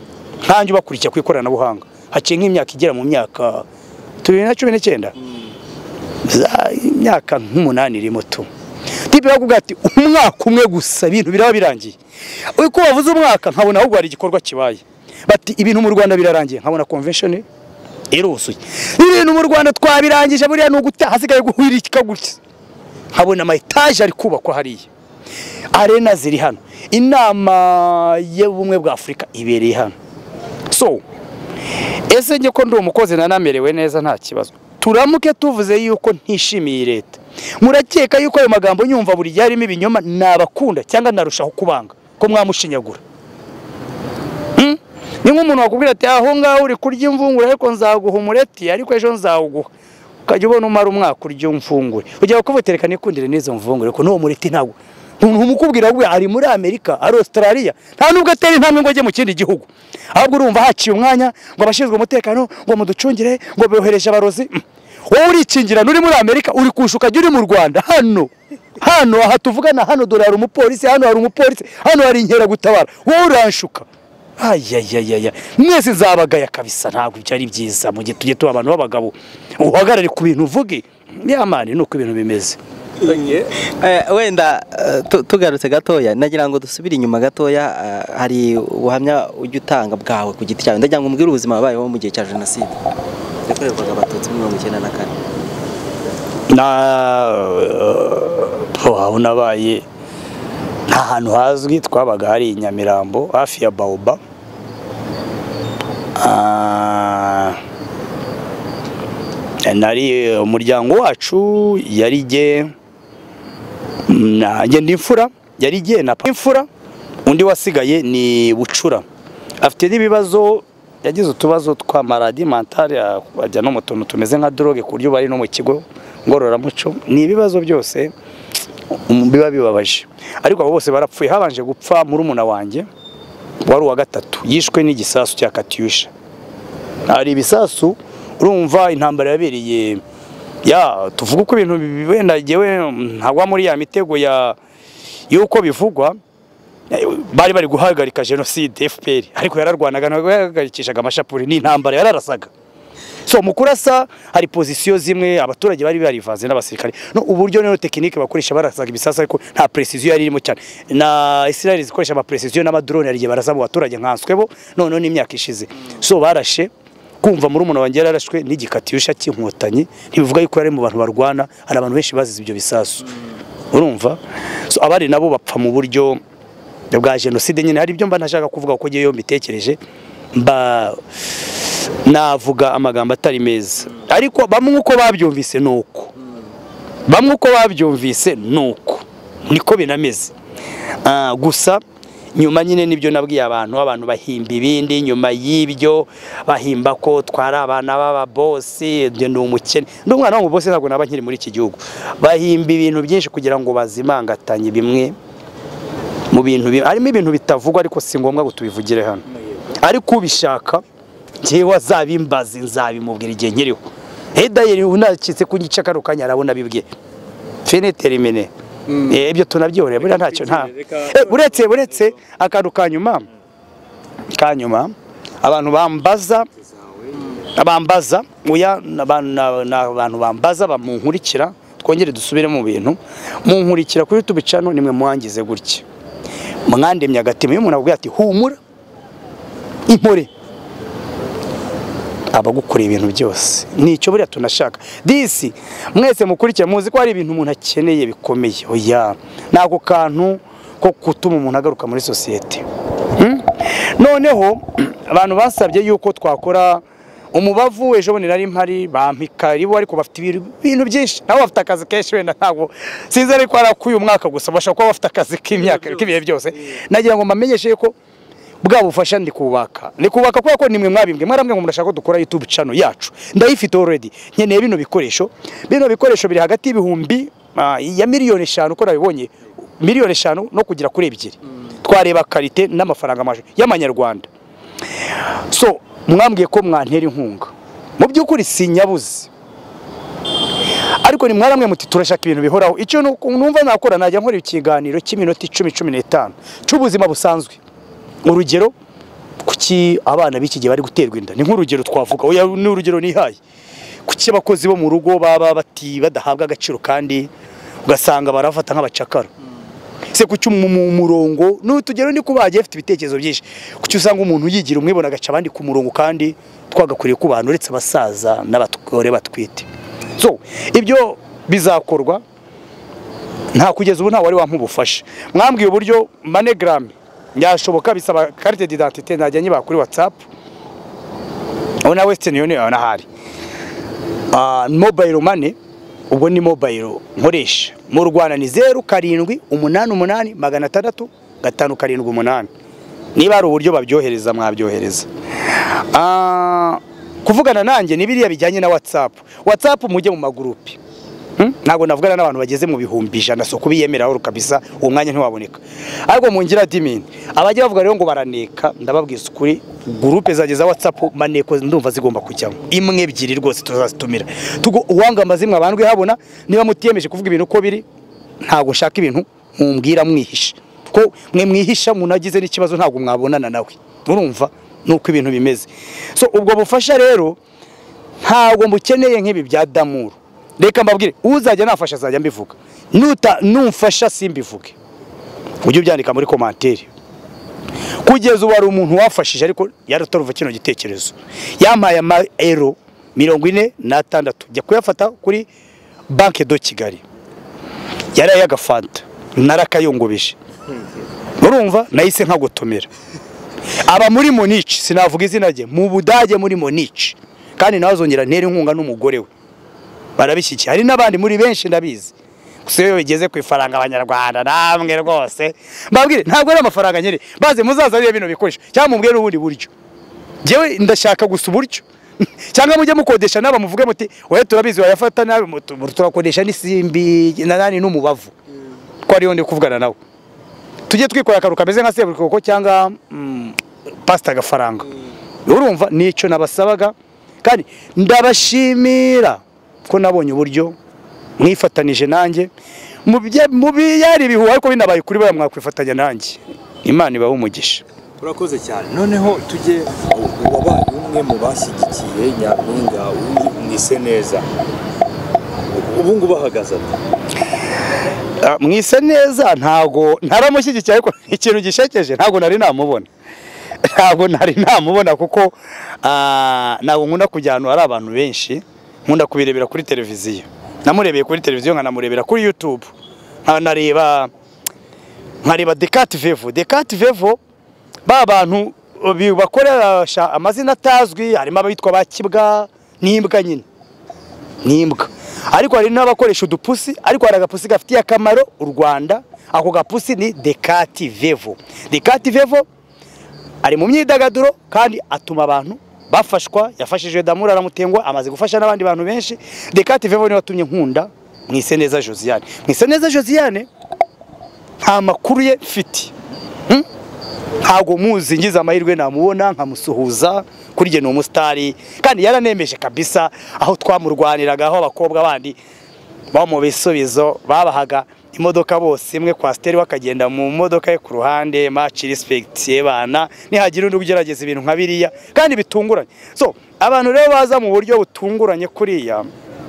nkanjye ubakurikira ku ikoranabuhanga haciye nk'imyaka igera mu myaka tubiri na cumi n'icyenda za imyaka nk'umunani irimo tu tipe bakubwira ati umwaka umwe gusa ibintu biraba birangiye uko wavuze umwaka nkabona ahubwo hari igikorwa kibaye bati ibintu mu rwanda birarangiye nkabona convention iruzuye ibintu mu rwanda twabirangije buriya ni ugutaha hasigaye guhirika gutya nkabona ama etaje ari kubakwa hariya arena ziri hano inama y'ubumwe bwa afurika ibereye hano so ese njye ko ndi umukozi nanamerewe neza nta kibazo turamuke tuvuze yuko ntishimiye leta murakeka yuko ayo magambo nyumva buri gihe arimo ibinyoma nabakunda cyangwa narushaho kubanga ko mwamushinyagura Hmm? ni nk'umuntu wakubwira ati aho ngaho uri kurya imvungure ariko nzaguha umureti ariko ejo nzawuguha ukajya ubona umara umwaka urya imvungure ujya kuvutereka nikundire n'izo mvungure ko n'uwo mureti ntabwo umuntu umukubwira we ari muri amerika ari australia nta nubwo atera intambwe ngo ajye mu kindi gihugu ahubwo urumva haciye umwanya ngo abashinzwe umutekano ngo muducungire ngo bohereje abarozi Hmm. wowe urikingirana uri muri amerika uri kushuka ujya uri mu rwanda hano hano aha tuvugana hano dore hari umupolisi hano hari umupolisi hano hari inkeragutabara wowe uranshuka ayayayaya mwese nzabagaya kabisa ntabwo byari byiza mu gihe tujye tuba abantu b'abagabo uhagarare ku bintu uvuge yamani ni uko ibintu bimeze Eh, wenda eh, tu- tugarutse gatoya nagira ngo dusubire inyuma gatoya eh, hari ubuhamya ujya utanga bwawe ku giti cyawe ndagira ngo umbwire ubuzima wabayeho mu gihe cya jenoside yakorerwaga abatutsi muri mirongo icyenda na kane na eh, aho nabaye nta hantu hazwi twabaga hari i nyamirambo hafi ya baoba Ah, nari umuryango wacu yari jye nanjye ndi imfura yari jye na papa imfura undi wasigaye ni bucura afite n'ibibazo yagize utubazo twa maladi mentale ah, ajya no mu tuntu tumeze nka droge ku buryo bari no mu kigo ngororamuco ni ibibazo byose um, biba bibabaje ariko abo bose barapfuye habanje gupfa murumuna wanjye wari uwa gatatu yishwe n'igisasu cya katyusha hari ibisasu urumva intambara yabereye ya tuvuga uko ibintu bi- wenda ngewe ntagwa muri ya mitego ya y'uko bivugwa eh, bari bari guhagarika jenoside FPR ariko yararwanaga ntabwo yahagarikishaga amashapuri n'intambara yararasaga so mu kurasa hari pozisiyo zimwe abaturage bari barivanze n'abasirikare no uburyo niyo tekinike bakoresha barasaga ibisasu ariko nta precision yari irimo cyane na Israel zikoresha ama precision n'amadrone hari igihe barasa mu baturage nkanswe bo none n'imyaka ishize so barashe kumva muri umuntu wanjye yararashwe n'igikatiyusha cy'inkotanyi ntibivuga yuko yari mu bantu barwana hari abantu benshi bazize ibyo bisasu urumva so abari nabo bapfa mu buryo bwa jenoside nyine hari ibyo mba ntashaka kuvuga kuko ngewe iyo mbitekereje mba navuga amagambo atari meza ariko bamwe uko babyumvise ni uko bamwe uko babyumvise ni uko niko binameze Ah, gusa nyuma nyine nibyo nabwiye abantu abantu bahimba ibindi nyuma y'ibyo bahimba ko twari abana b'ababosi ibyo ni umukene ndi umwana w'umubosi ntabwo naba nkiri muri iki gihugu bahimba ibintu byinshi kugira ngo bazimangatanye bimwe mu bintu bi- harimo ibintu bitavugwa ariko si ngombwa ngo tubivugire hano ariko ubishaka njyewe azabimbaze nzabimubwira igihe nkiriho hedayeri unakitse kunyica kano kanya arabona bibwiye finiterimine Eh, ibyo tunabyihorera buriya ntacyo nta Eh, uretse uretse akantu ka nyuma ka nyuma abantu bambaza abambaza oya ni abantu- ni aba- ni abantu bambaza bamunkurikira twongere dusubire mu bintu munkurikira kuri YouTube channel nimwe muhangize gutya mwandemye agatima iyo umuntu akubwira ati humura impore aba agukoreye ibintu byose nicyo buriya tunashaka disi mwese mukurikira muzi ko hari ibintu umuntu akeneye bikomeye oya ni ako kantu ko gutuma umuntu agaruka muri sosiyete Hmm? noneho abantu basabye yuko twakora umubavu ejo bundi nari mpari bampika ribo ariko bafite ibintu- ibintu byinshi nabo bafite akazi kenshi wenda ntabwo sinzi ariko ari ak'uyu mwaka gusa bashobora kuba bafite akazi k'imyaka k'ibihe byose nagira ngo mbamenyeshe ko bwa bufasha ndi kubaka ni kubaka kubera ko nimwe mwabimbwe mwarambwe ngo murashaka ko dukora YouTube channel yacu ndayifite already nkeneye bino bikoresho bino bikoresho biri hagati y'ibihumbi ah, ya miliyoni eshanu uko nabibonye miliyoni eshanu no kugera kuri ebyiri twareba karite n'amafaranga amajwi y'amanyarwanda so mwambwiye ko mwantera inkunga mu by'ukuri sinyabuze ariko ni mwaramwe muti turashaka ibintu bihoraho icyo nu- numva nakora najya nkora ikiganiro cy'iminota icumi cumi n'itanu cy'ubuzima busanzwe urugero kuki abana b'iki gihe bari guterwa inda ni nk'urugero twavuga oya ni urugero nihaye kuki abakozi bo mu rugo baba bati badahabwa agaciro kandi ugasanga barafata nk'abacakara se kuki mu mu- murongo n'utugero ndi kubagiye afite ibitekerezo byinshi kuki usanga umuntu yigira umwe ibona agaca abandi ku murongo kandi twagakwiriye ku bantu uretse abasaza n'abagore batwite so ibyo bizakorwa nta kugeza ubu nta wari wampubufasha mwambwiye uburyo manegram yashoboka bisaba carte d'identité najya nyiba kuri whatsapp aho na western union ahari Ah, mobile money ubwo ni mobile nkoresha mu rwanda ni zeru karindwi umunani umunani magana atandatu gatanu karindwi umunani niba hari uburyo babyohereza mwabyohereza Ah, kuvugana nanjye ni biriya bijyanye na whatsapp whatsapp mujye mu magurupe Hmm? ntabwo navugana n'abantu bageze mu bihumbi ijana so kubiyemeraho kabisa uwo mwanya ntiwaboneka ariko mu ngira dimini abajya bavuga rero ngo baraneka ndababwiza ukuri gurupe zanjye za watsapu maneko ndumva zigomba kujyamo imwe ebyiri rwose tuzazitumira Tugu- uwanga amazimwe abandwe habona niba mutiyemeje kuvuga ibintu uko biri ntabwo nshaka ibintu mumbwira mwihisha ko mwe mwihisha umuntu agize n'ikibazo ntabwo mwabonana nawe urumva nuko ibintu bimeze so ubwo bufasha rero ntabwo mukeneye nk'ibi bya damuru reka mbabwire uzajya nafasha azajya mbivuga nuta numfasha simbivuge ujye ubyandika muri komantere kugeza ubu hari umuntu wafashije ariko yarataruva kino gitekerezo yampaye ama ero mirongo ine n'atandatu jya kuyafata kuri banki do kigali yaraye agafanta narakayungubeje murumva nahise nkagotomera aba muri monici sinavuga izina rye mu budage muri monici kandi nawe azongera ntera inkunga n'umugore we barabishyikiye hari n'abandi muri benshi ndabizi gusa iyo bigeze ku ifaranga abanyarwanda namwe rwose mbabwire ntabwo ari amafaranga nyine baze muzazanire bino bikoresho cyangwa mubwire ubundi buryo njyewe ndashaka gusa uburyo cyangwa mujye mukodesha n'aba muvuge muti wowe turabizi wayafata nabi mutu- turakodesha n'isimbi na nani n'umubavu ko ariyo ndi kuvugana nawe tujye twikora akantu kameze nka seburikoko cyangwa mm, pasita agafaranga urumva nicyo nabasabaga kandi ndabashimira ko nabonye uburyo mwifatanije nanjye mu bye- mu biyari ibihuha ariko binabaye kuri buriya mwakwifatanya nanjye imana ibahe umugisha urakoze cyane noneho tujye wabaye umwe mu bashyigikiye nyampinga mwise neza ubu ngubu ahagaze ate Ah, mwise neza ntago ntaramushyigikiye ariko ikintu gishekeje ntago nari namubona ntago nari namubona kuko ah, ntago nkunda kujya ahantu hari abantu benshi nkunda kubirebera kuri televiziyo namurebeye kuri televiziyo nkanamurebera kuri youtube nkanareba nkareba dekati vevo dekati vevo ba bantu bi- bakoresha amazina atazwi harimo abitwa ba kibwa n'imbwa nyine n'imbwa ariko hari n'abakoresha udupusi ariko hari agapusi gafitiye akamaro u rwanda ako gapusi ni dekati vevo dekati vevo ari mu myidagaduro kandi atuma abantu bafashwa yafashije damura aramutengwa amaze gufasha n'abandi bantu benshi dekati vevo niwe watumye nkunda mwiseneza josiane mwiseneza josiane nta makuru ye mfite Hmm? ntabwo muzi ngize amahirwe namubona nkamusuhuza kuri jye ni umusitari kandi yaranemeje kabisa aho twamurwaniraga aho abakobwa bandi bo mu bisubizo babahaga imodoka bose imwe kwasiteri we akagenda mu modoka ye ku ruhande maci rispekiti yebana nihagira undi ugerageza ibintu nka biriya kandi bitunguranye so abantu rero baza mu buryo butunguranye kuriya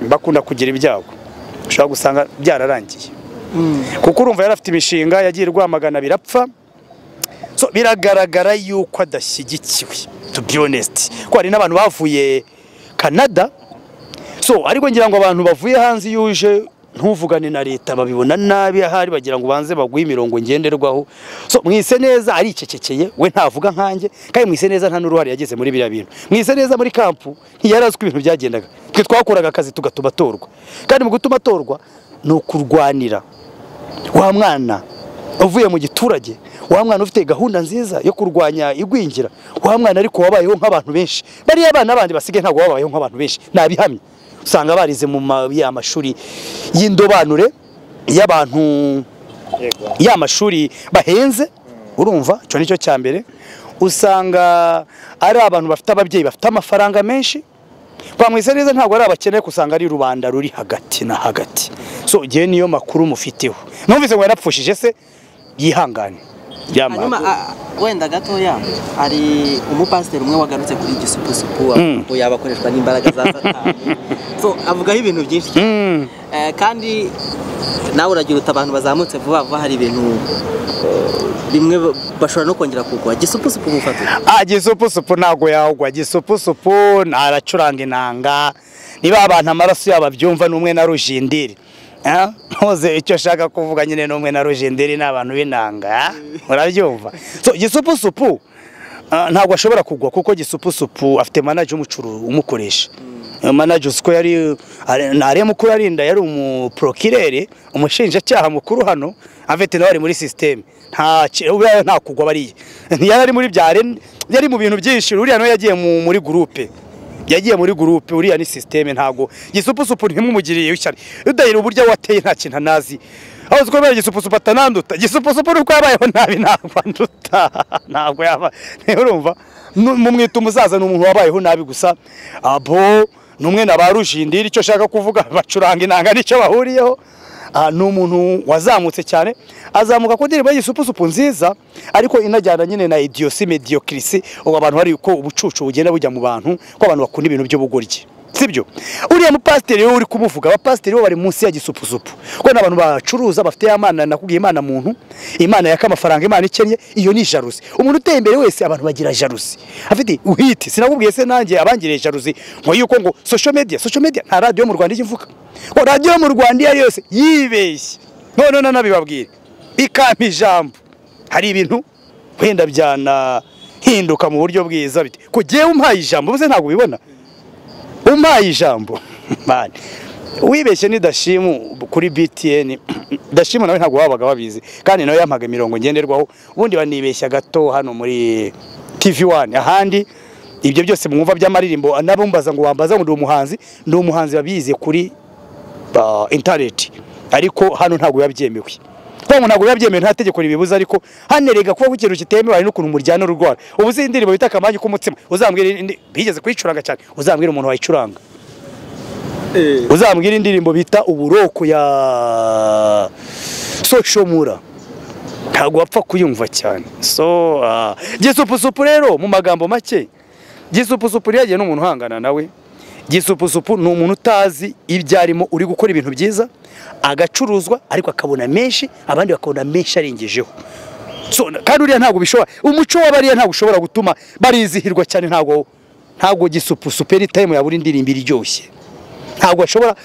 bakunda kugira ibyago ushobora gusanga byararangiye kuko urumva yari afite imishinga yagiye rwamagana birapfa so biragaragara yuko adashyigikiwe to be honest ko hari n'abantu bavuye canada so ariko ngira ngo abantu bavuye hanze iyo uje ntuvugane na leta babibona nabi ahari bagira ngo banze baguhe imirongo ngenderwaho so mwise neza aricecekeye we ntavuga nkanjye kandi mwise neza nta n'uruhare yageze muri biriya bintu mwise neza muri kampu ntiyari azi uko ibintu byagendaga twe twakoraga akazi tugatuma atorwa kandi mu gutuma atorwa ni ukurwanira wa mwana uvuye mu giturage wa mwana ufite gahunda nziza yo kurwanya igwingira wa mwana ariko wabayeho nk'abantu benshi bariya abana bandi basigaye ntabwo babayeho nk'abantu benshi nabihamye usanga barize mu ma- ya mashuri y'indobanure y'abantu ya mashuri bahenze urumva icyo nicyo cya mbere usanga ari abantu bafite ababyeyi bafite amafaranga menshi bamwise neza ntabwo ari abakene usanga ari rubanda ruri hagati na hagati so igihe niyo makuru mufiteho numvise ngo yarapfushije se yihangane Yamara. hanyuma a- wenda gatoya hari umupasiteri umwe wagarutse kuri gisupusupu Mm. ngo yaba akoreshwa n'imbaraga za satani so avugaho ibintu byinshi cyane. Mm. Eh, kandi nawe uragira uti abantu bazamutse vuba vuba hari ibintu eh, bimwe ba- bashobora no kongera kugwa gisupusupu mufatira Ah, gisupusupu ntabwo yahugwa gisupusupu ntaracuranga inanga niba abantu amaraso yabo abyumva n'umwe na rujindiri Ah, ntuze icyo ashaka kuvuga nyine n'umwe na Rogenderi ni abantu b'inanga murabyumva so gisupusupu ah, ntabwo ashobora kugwa kuko gisupusupu afite manager umucuru umukoresha Iyo manager usko yari ari- ntari mukuru arinda yari umuprokirere umushinjacyaha mukuru hano avete nawe ari muri system nta ki- buriya nta kugwa bariya ntiyari ari muri byare yari mu bintu byinshi uriya nawe yagiye mu- muri groupe yagiye muri gurupe uriya ni sisiteme ntabwo gisupusupu ntimumugiriye ishyari udahira uburyo wateye nta kintu anazi aho uzi ko kubera gisupusupu atananduta gisupusupu nuko yabayeho nabi ntabwo anduta ntabwo yaba niba urumva nu- mumwita umusaza ni umuntu wabayeho nabi gusa abo ni umwe na ba rujindiri icyo ashaka kuvuga bacuranga inanga nicyo bahuriyeho Ah, ni umuntu wazamutse cyane azamuka ku ndirimbo y'igisupusupu nziza ariko inajyana nyine na idiyosi mediyokirisi ubu abantu hari uko ubucucu bugenda bujya mu bantu ko abantu bakunda ibintu by'ubugoryi sibyo uriya mupasiteri wowe uri kumuvuga abapasiteri bo bari munsi ya gisupusupu kuko ni abantu bacuruza bafite ya mana nakubwiye imana muntu imana yaka amafaranga imana ikennye iyo ni jaruzi umuntu uteye imbere wese abantu bagira jaruzi afite uhite sinakubwiye se nanjye abangiriye jaruzi ngo yuko ngo social media social media nta radiyo mu rwanda ijya ivuga ngo radiyo mu rwanda iyo ari yo yose yibeshye none nanabibabwire ikampa ijambo hari ibintu wenda byanahinduka mu buryo bwiza bite kugiye umpaye ijambo ubuze ntabwo ubibona umpaye ijambo man wibeshye ni dashimu kuri btn dashimu nawe ntabwo wabaga wabizi kandi nawe yampaga imirongo ngenderwaho ubundi banibeshya gato hano muri tv wani ahandi ibyo byose mwumva by'amaririmbo nabumbaza ngo wambaza ngo ndi umuhanzi ndi umuhanzi babize kuri ah, internet ariko hano ntabwo biba byemewe kuko ngo ntabwo biba byemewe nta tegeko ribibuza ariko hano rega kuba ikintu kitemewe hari n'ukuntu muryana urwara ubu uzi indirimbo bita akamanyu k'umutsima uzambwira indi- bigeze kuyicuranga cyane uzambwira umuntu wayicuranga uzambwira indirimbo bita uburoko ya soshomura ntabwo wapfa kuyumva cyane so ah, gisupusupu rero mu magambo make gisupusupu rero yagiye n'umuntu uhangana nawe gisupusupu ni umuntu utazi ibyo arimo uri gukora ibintu byiza agacuruzwa ariko akabona menshi abandi bakabona menshi arengejeho so kandi uriya ntabwo bishobora umuco w'abariya ntabwo ushobora gutuma barizihirwa cyane ntabwo ntabwo gisupusupu eni tayimu yabura indirimbo iryoshye ntabwo ashobora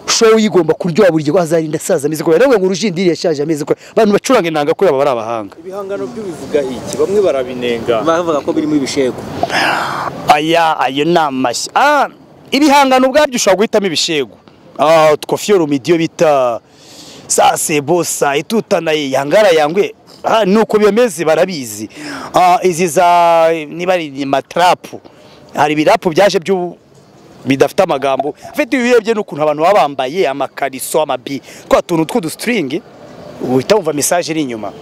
show yigomba kuryoha buri gihe azarinda asaza ameze kubera ngo urujindiri yashaje ameze kubera abantu bacuranga inanga kuri aba bari abahanga ibihangano byo bivuga iki bamwe barabinenga bavuga ko birimo ibishego aya ayo ni amashyi ah ibihangano ubwabyo ushobora guhitamo ibishego ah twofiyo rumidiyo bita sa sebo sa itutana yangara yangwe ah nuko bimeze barabizi ah izi za niba ari matrapu hari ibirapu byaje by'u bidafite amagambo afite ibirebye n'ukuntu abantu baba bambaye amakariso amabi twa tuntu tw'udusitiringi uhita wumva mesaje iri inyuma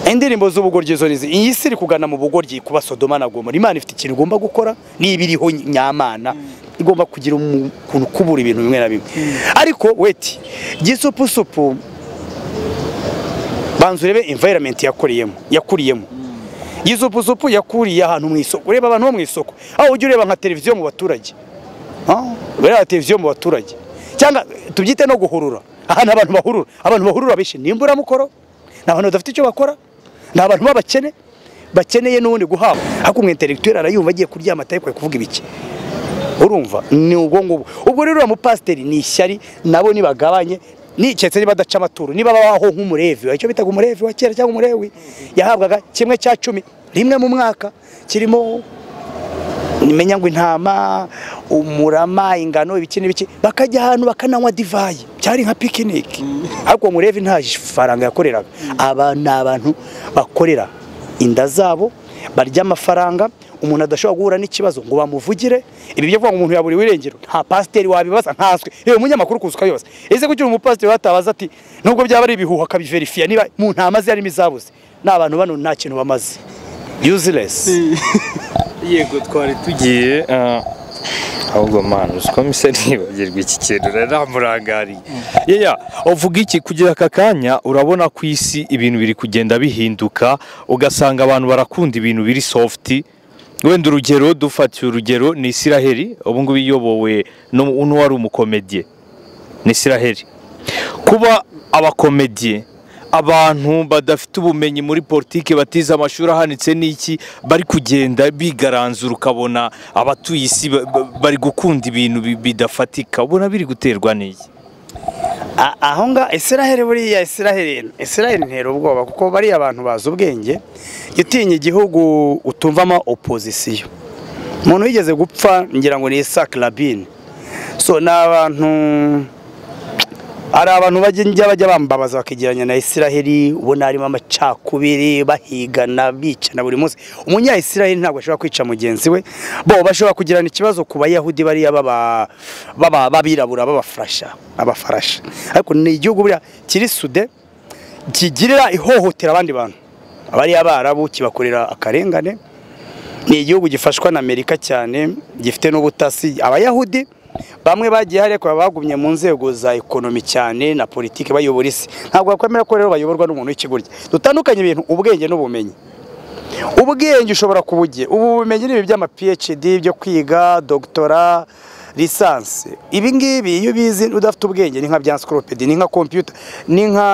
indirimbo z'ubugoryi zo nizi iyi si iri kugana mu bugoryi kuba sodoma na gomora imana ifite ikintu igomba gukora niba iriho nyamana igomba kugira umu- ukuntu kubura ibintu bimwe na bimwe ariko weti gisupusupu banza urebe environment yakoreyemo yakuriyemo gisupusupu yakuriye ahantu mu isoko ureba abantu bo mu isoko aho ujya ureba nka televiziyo mu baturage Ah, buriya televiziyo mu baturage cyangwa tubyite no guhurura ahantu abantu bahurura abantu bahurura benshi ni imburamukoro ni abantu badafite icyo bakora ni abantu b'abakene bakeneye n'ubundi guhabwa ariko umwe interegiteri arayumva agiye kuryama atari kuvuga ibiki urumva ni ubwo ngubwo ubwo rero uriya mupasiteri ni ishyari nabo nibagabanye niketse niba adaca amaturo niba babaho nk'umurevi icyo bitaga umurevi wa kera cyangwa umurewi yahabwaga kimwe cya cumi rimwe mu mwaka kirimo nimenya ngo intama umurama ingano ibiki n'ibiki bakajya ahantu bakananywa divayi byari nka pikiniki ariko murevi nta faranga yakoreraga aba ni abantu bakorera inda zabo barya amafaranga umuntu adashobora guhura n'ikibazo ngo bamuvugire ibi byo kuvuga ngo umuntu yaburi wirengero nta pasiteri wabibaza ntaswe yewe umunyamakuru kuzuka yose ese kugira umupasiteri watabaza ati nubwo byaba ari ibihuha akabiverifiya niba mu ntama ze harimo izabuze ni abantu bano nta kintu bamaze useless yego twari tugiye ah, ahubwo mwana uzi ko mise nibagirwa iki kintu rero namurangariye yeya uvuga iki kugira aka kanya urabona ku isi ibintu biri kugenda bihinduka ugasanga abantu barakunda ibintu biri sofuti wenda urugero dufatiye urugero ni isiraheli ubu ngubu iyobowe n'u- n'uwari umukomediye ni isiraheli kuba abakomediye abantu badafite ubumenyi muri politiki batize amashuri ahanitse n'iki bari kugenda bigaranzura ukabona abatuye isi ba- ba- bari gukunda ibintu bi- bidafatika ubona biri guterwa n'iki A- aho nga israheli buriya israheli israheli ntera ubwoba kuko bariya abantu bazi ubwenge jya utinya igihugu utumvamo opozisiyo umuntu wigeze gupfa ngira ngo ni isaac rabin so ni abantu hari abantu bajya bajya bambabaza bakigeranya na israheli ubona harimo amacakubiri bahigana bicana buri munsi umunya israheli ntabwo ashobora kwica mugenzi we bo bashobora kugirana ikibazo ku bayahudi bariya baba- baba- b'abirabura b'abafurasha abafarasha ariko ni igihugu buriya kiri sude kigirira ihohotera abandi bantu abariya barabu kibakorera akarengane ni igihugu gifashwa na amerika cyane gifite n'ubutasi abayahudi bamwe bagiye hari ariko baba bagumye mu nzego za ekonomi cyane na politiki bayobora isi ntabwo bakwemera ko rero bayoborwa n'umuntu w'ikigoryi dutandukanye ibintu ubwenge n'ubumenyi ubwenge ushobora kubugira ubu bumenyi ni ibi by'ama phd byo kwiga dogitora lisansi ibi ngibi iyo ubizi udafite ubwenge ni nka bya encyclopedia ni nka computer ni nka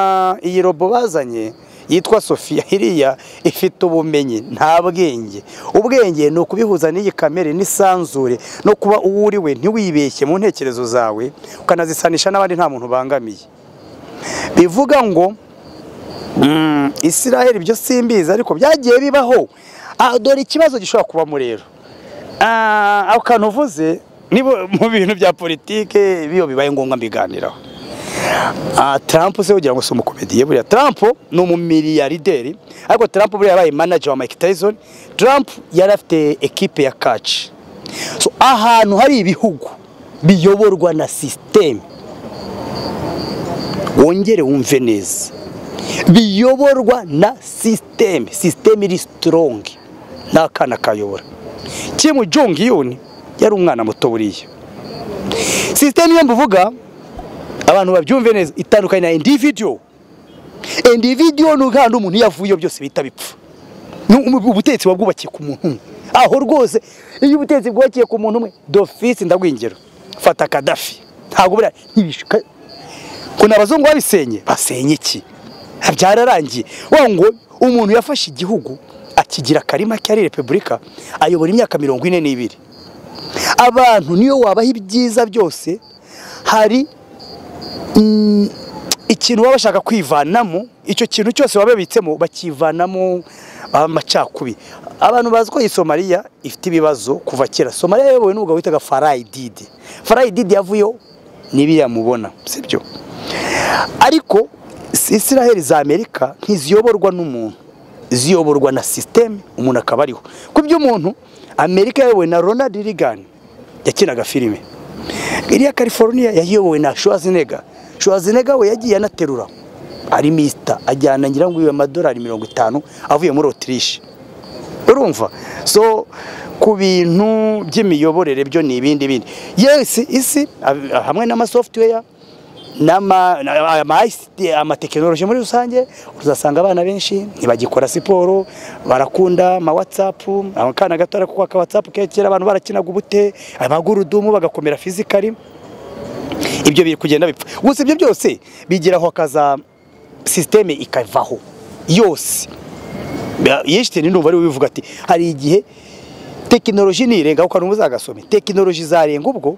iyi robo bazanye yitwa sofiya iriya ifite ubumenyi nta bwenge ubwenge ni ukubihuza n'iyi kamere n'isanzure no kuba uwo uri we ntiwibeshye mu ntekerezo zawe ukanazisanisha n'abandi nta muntu ubangamiye bivuga ngo Mm, Israel ibyo simbizi ariko byagiye bibaho Ah, dore ikibazo gishobora kubamo rero Ah, ako kantu uvuze ni bo- mu bintu bya politike biyo bibaye ngombwa mbiganiraho Ah, Trump se ugira ngo si umukomediye buriya Trump ni umumiliyarderi ariko Trump buriya yabaye manager wa Mike Tyson Trump yari afite ekipe ya catch so ahantu hari ibihugu biyoborwa na system wongere wumve neza biyoborwa na sisiteme sisiteme iri sitorongi nta kana kayobora kimu jongiyoni yari umwana muto buriya sisiteme iyo mvuga abantu babyumve neza itandukanye na individuyo individuyo ni ugahanda umuntu iyo avuyeyo byose bihita bipfa Ni ubu- ubutegetsi buba bwubakiye ku muntu umwe aho rwose iyo ubutegetsi bwubakiye ku muntu umwe dofisi ndabwingero fata kadafi ntabwo buriya ntibishuka kuna abazungu babisenye basenye iki byararangiye wa ngo umuntu yafashe igihugu akigira akarima kari repubulika ayobora imyaka mirongo ine n'ibiri abantu niyo wabaha ibyiza byose hari mm, ikintu baba bashaka kwivanamo icyo kintu cyose baba babitsemo bakivanamo amacakubiri abantu bazi ko iyi somaliya ifite ibibazo kuva kera somaliya yayobowe n'umugabo witaga farayi didi farayi didi yavuyeho n'ibiriya mubona sibyo ariko israheli za amerika ntiziyoborwa n'umuntu ziyoborwa na sisiteme umuntu akaba ariho ku by'umuntu amerika yayobowe na ronald reagan yakinaga filime iriya california yayobowe na schwarzenegger schwarzenegger we yagiye anaterura ari misita ajyana ngira ngo iwe amadolari mirongo itanu avuye muri otirishe urumva so ku bintu by'imiyoborere byo ni ibindi bindi yesi isi ab- hamwe n'amasoftware n'ama- na- ama ICT, amatekinoloji muri rusange uzasanga abana benshi ntibagikora siporo barakunda ama whatsapp akana gato ariko aka whatsapp ke kera abantu barakinaga ubute amagurudumu bagakomera fizikari ibyo biri kugenda bipfa gusa ibyo byose bigiraho akaza sisiteme ikavaho yose yeshiteni ndumva ari we ubivuga ati hari igihe tekinoloji nirenga ukanu muzagasome tekinoloji zarenga ubwo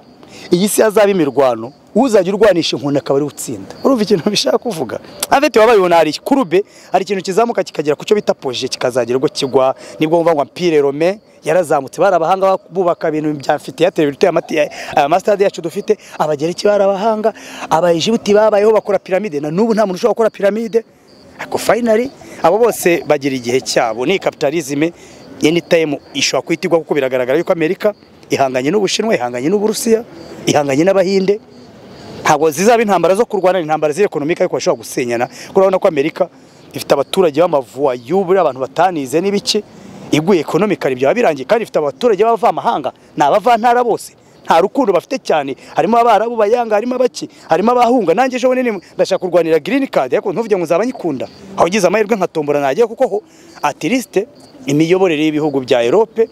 iyi si yazaba imirwano uzajya urwanisha inkoni akaba ari utsinda urumva ikintu bishaka kuvuga avete wabayibona hari kurube hari ikintu kizamuka kikagera ku cyo bita poje kikazagira ubwo kigwa nibwo bumva ngo ampire rome yarazamutse bari abahanga bubaka ibintu bya mfiteyateri dufite amati- aya masitade yacu dufite abagereki bari abahanga abayijibuti babayeho bakora piramide na n'ubu nta muntu ushobora gukora piramide ariko fayinari abo bose bagira igihe cyabo ni kapitalizime enitayime ishobora kuhitirwa kuko biragaragara yuko amerika ihanganye n'ubushinwa ihanganye n'uburusiya ihanganye n'abahinde ntabwo zizaba intambara zo kurwana ni intambara z'ekonomika ariko bashobora gusenyana kuko urabona ko amerika ifite abaturage b'amavuwayu buriya abantu batanize n'ibiki iguye ekonomikari byaba birangiye kandi ifite abaturage b'abavamahanga ni abavantara bose nta rukundo bafite cyane harimo abarabu bayanga harimo abaki harimo abahunga nanjye ejo bundi ndashaka kurwanira girini kadi ariko ntuvuge ngo nzaba nyikunda aho ngize amahirwe nkatombora najya kuko ho atirisite imiyoborere y'ibihugu bya erope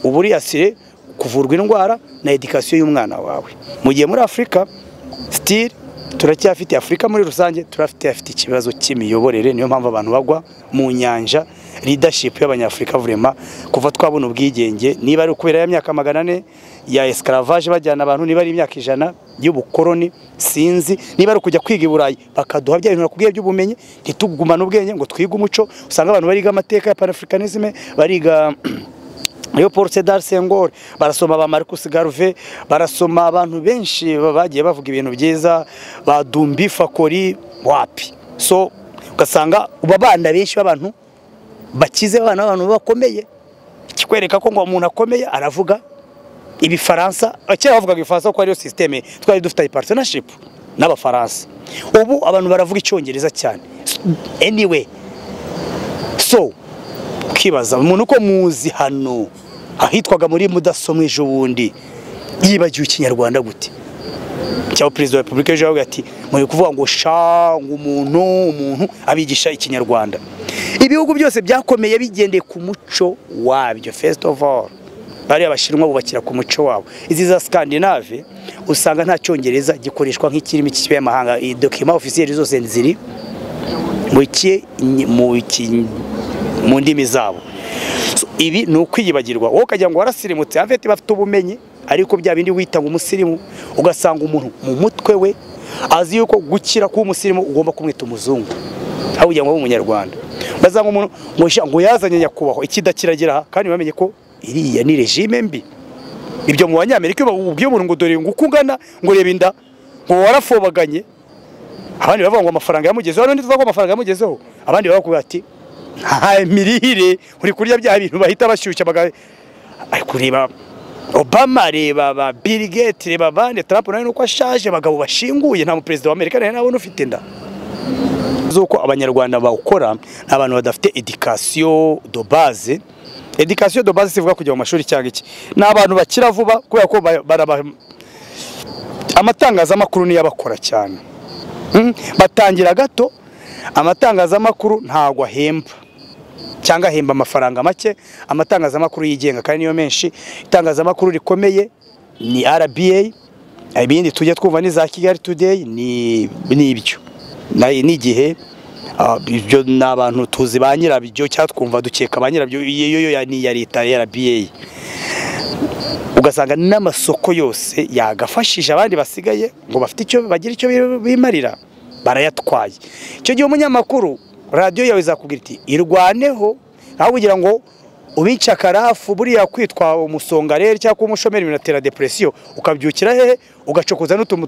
uburiyasire kuvurwa indwara na edikasiyo y'umwana wawe mu gihe muri afurika sitiri turacyafite afurika muri rusange turafite afite ikibazo cy'imiyoborere niyo mpamvu abantu bagwa mu nyanja leadership y'abanyafurika vurema kuva twabona ubwigenge niba ari ukubera ya myaka magana ane ya escaravaje bajyana abantu niba ari imyaka ijana y'ubukoroni sinzi niba ari ukujya kwiga i burayi bakaduha bya bintu nakubwiye by'ubumenyi ntitugumane ubwenge ngo twige umuco usanga abantu bariga amateka ya panafricanisme bariga Leopold Sedar Senghor barasoma ba Marcus Garve barasoma abantu benshi bagiye bavuga ibintu byiza ba Dumbi Fakori wapi so ugasanga ubabanda benshi b'abantu bakize abana b'abantu bakomeye kikwereka ko ngo umuntu akomeye aravuga ibifaransa kera bavugaga ibifaransa kuko ariyo sisiteme twari dufite partnership n'abafaransa ubu abantu baravuga icyongereza cyane anyway so ukibaza umuntu uko muzi hano ahitwaga muri mudasobwa ejo bundi yibagiwe ikinyarwanda gute cyangwa perezida wa repubulika ejo yavuga ati muri kuvuga ngo sha ngo umuntu umuntu abigisha ikinyarwanda ibihugu byose byakomeye bigendeye ku muco wabyo first of all bariya abashinwa bubakira ku muco wabo izi za scandinave usanga nta cyongereza gikoreshwa nk'ikirimi cy'ikinyamahanga dokima ofisiyeri zose ziri mu iki mu iki mu ndimi zabo So, ibi ni ukwiyibagirwa wowe ukagira ngo warasirimutse avete bafite ubumenyi ariko bya bindi wita ngo umusirimu ugasanga umuntu mu mutwe we azi yuko gukira kuba umusirimu ugomba kumwita umuzungu aho kugira ngo abe umunyarwanda bazanga umuntu ngo sha, ngo yazanye nyakubahwa ikidakiragira aha kandi bamenye ko iriya ni regime mbi ibyo mu banyamerika iyo babubwiye umuntu ngo dore ngo uko ungana ngo reba inda ngo warafobaganye abandi bavuga ngo amafaranga yamugezeho n'undi tuvuga ko amafaranga yamugezeho abandi bavuga ati nta mirire uri kurya bya bintu bahita bashyushya baga ari kureba obama reba ba bill gates reba bande trump nawe nuko ashaje abagabo bashinguye nta muperezida wa amerika nawe nabona ufite inda z'uko abanyarwanda bawukora ni abantu badafite edikasiyo do baze edikasiyo do baze sivuga kujya mu mashuri cyangwa iki ni abantu bakira vuba kubera ko ba- baraba amatangazamakuru niyo abakora cyane Mm, batangira gato amatangazamakuru ntabwo ahemba cyangwa ahemba amafaranga make amatangazamakuru yigenga kandi niyo menshi itangazamakuru rikomeye ni RBA ibindi tujya twumva ni za Kigali Today ni nibyo Na- n'igihe ah, ibyo ni abantu tuzi ba nyirabyo cyangwa twumva dukeka ba nyirabyo iyo yo ya- ni iya leta ya RBA ugasanga n'amasoko yose yagafashije abandi basigaye ngo bafite icyo bagira icyo bi- bimarira barayatwaye icyo gihe umunyamakuru radiyo yawe izakubwira iti irwaneho aho kugira ngo ubica akarafu buriya kwitwa umusongareri cyangwa kuba umushomeri binatera depresiyo ukabyukira hehe ugacokoza n'utuntu